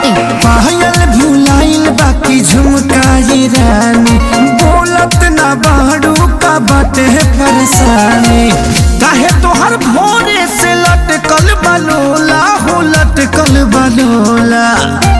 पायल भुलाइल बाकी झुमकाई रानी बोलत ना बाड़ू का बाटे परेशानी काहे तोहर भोरे से लटकल बलोला हो लटकल बलोला